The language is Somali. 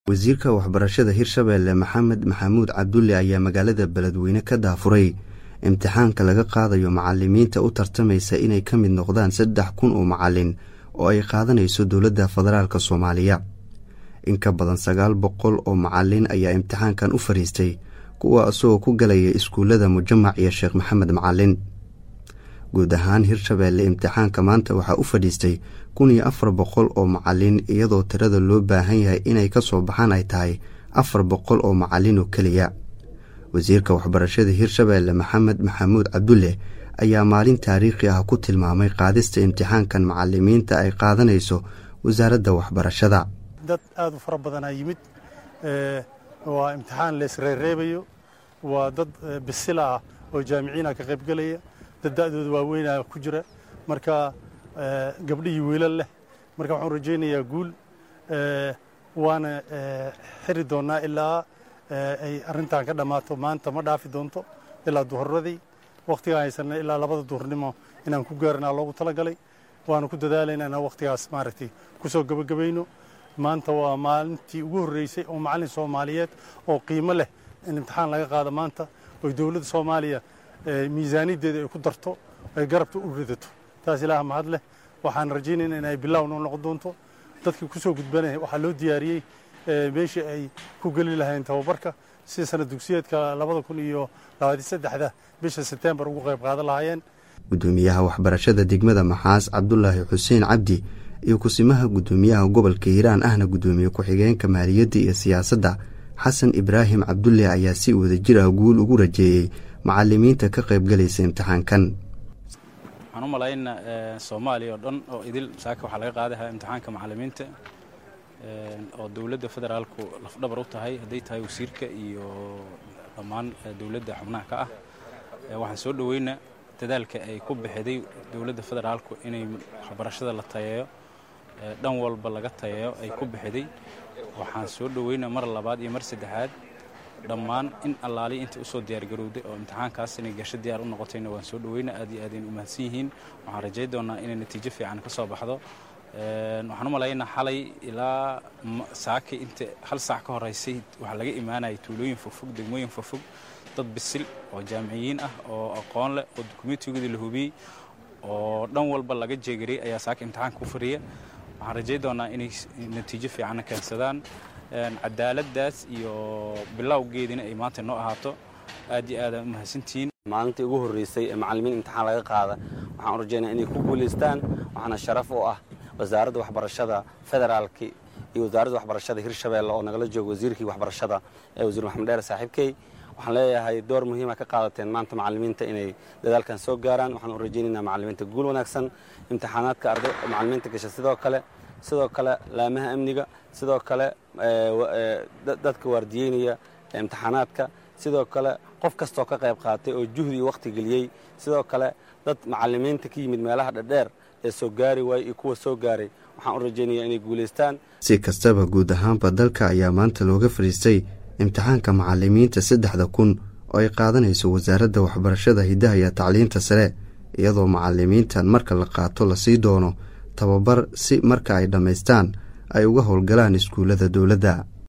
wasiirka waxbarashada hirshabeelle maxamed maxamuud cabdulle ayaa magaalada beledweyne ka daafuray imtixaanka laga qaadayo macalimiinta u tartamaysa inay ka mid noqdaan saddex kun oo macalin oo ay qaadanayso dowladda federaalk soomaaliya in ka badan sagaal boqol oo macalin ayaa imtixaankan u fadhiistay kuwa isagoo ku galaya iskuullada mujamac iyo sheekh maxamed macalin guud ahaan hirshabeelle imtixaanka maanta waxaa u fadhiistay kun iyo afar boqol oo macalin iyadoo tirada loo baahan yahay inay ka soo baxaan ay tahay afar boqol oo macalin oo keliya wasiirka waxbarashada hirshabeelle maxamed maxamuud cabdulle ayaa maalin taariikhi ah ku tilmaamay qaadista imtixaankan macalimiinta ay qaadanayso wasaaradda waxbarashada dad aad u fara badanaa yimid waa imtixaan leesreereebayo waa dad bisila ah oo jaamiciina ka qaybgelaya dad da'dooda waaweynaa ku jira marka gabdhihii wiilal leh marka waxaan rajaynayaa guul waana xiri doonnaa ilaa ay arrintan ka dhammaato maanta ma dhaafi doonto ilaa duhurradii wakhtigaan haysanna ilaa labada duhurnimo inaan ku gaaranaa loogu talagalay waanu ku dadaalaynaa inaan wakhtigaas maaragtay ku soo gebagabayno maanta waa maalintii ugu horreysay oo macallin soomaaliyeed oo qiimo leh in imtixaan laga qaado maanta oy dowladda soomaaliya miisaaniyaddeeda ay ku darto ay garabta u ridato taas ilaah mahad leh waxaan rajaynayna in ay bilaaw noo noqon doonto dadkii ku soo gudbanaya waxaa loo diyaariyey meeshii ay ku geli lahayn tababarka si sana dugsiyeedka labada kun iyo labaatan saddexda bisha sebtembar ugu qayb qaadan lahaayeen guddoomiyaha waxbarashada degmada maxaas cabdulaahi xuseen cabdi iyo kusimaha guddoomiyaha gobolka hiiraan ahna guddoomiye ku-xigeenka maaliyadda iyo siyaasadda xasan ibraahim cabdulle ayaa si wadajir ah guul ugu rajeeyey macalimiinta ka qaybgalaysa imtixaankan waxaan u malaynaa soomaaliya oo dhan oo idil saaka waxaa laga qaadahaa imtixaanka macalimiinta oo dowladda federaalku lafdhabar u tahay hadday tahay wasiirka iyo dhammaan dowladda xubnaha ka ah waxaan soo dhoweynaa dadaalka ay ku bixiday dowladda federaalku inay waxbarashada la tayeeyo dhan walba laga tayeeyo ay ku bixiday waxaan soo dhoweynaa mar labaad iyo mar saddexaad dhammaan in allaali inta usoo diyaargarowday oo imtixaankaas inay gasho diyaar u noqotayna waan soo dhoweynaa aad iyo aadayn u mahadsan yihiin waxaan rajay doonaa inay natiijo fiican ka soo baxdo waxaan u malaynaa xalay ilaa saaki inta hal saac ka horeysay waxaa laga imaanaya tuulooyin fogfog degmooyin fogfog dad bisil oo jaamiciyiin ah oo aqoon leh oo dukumeentigoodii la hubiyey oo dhan walba laga jeegariyey ayaa saaka imtixaanka ku fariya waxaan rajay doonaa inay natiijo fiicanna keensadaan cadaaladdaas iyo bilowgeediina ay maanta noo ahaato aad iyo aadaan u mahadsantihiin maalintii ugu horreysay ee macallimiin imtixaan laga qaada waxaan u rajaynaa inay ku guulaystaan waxaana sharaf u ah wasaaradda waxbarashada federaalki iyo wasaaradda waxbarashada hirshabeelle oo nagala jooga wasiirkii waxbarashada ee wasiir maxamed dheer saaxiibkey waxaan leeyahay door muhiima ka qaadateen maanta macallimiinta inay dadaalkan soo gaaraan waxaan u rajaynaynaa macallimiinta guul wanaagsan imtixaanaadka arday macallimiinta gasha sidoo kale sidoo kale laamaha amniga sidoo kale dadka waardiyeynaya imtixaanaadka sidoo kale qof kastoo ka qayb qaatay oo juhdi iyo wakhti geliyey sidoo kale dad macallimiinta ka yimid meelaha dhadheer ee soo gaari waayey iyo kuwa soo gaaray waxaan u rajaynayaa inay guulaystaan si kastaba guud ahaanba dalka ayaa maanta looga fadhiistay imtixaanka macalimiinta saddexda kun oo ay qaadanayso wasaaradda waxbarashada hiddaha iyo tacliinta sare iyadoo macalimiintan marka la qaato lasii doono tababar si marka ay dhammaystaan ay uga howlgalaan iskuullada dowladda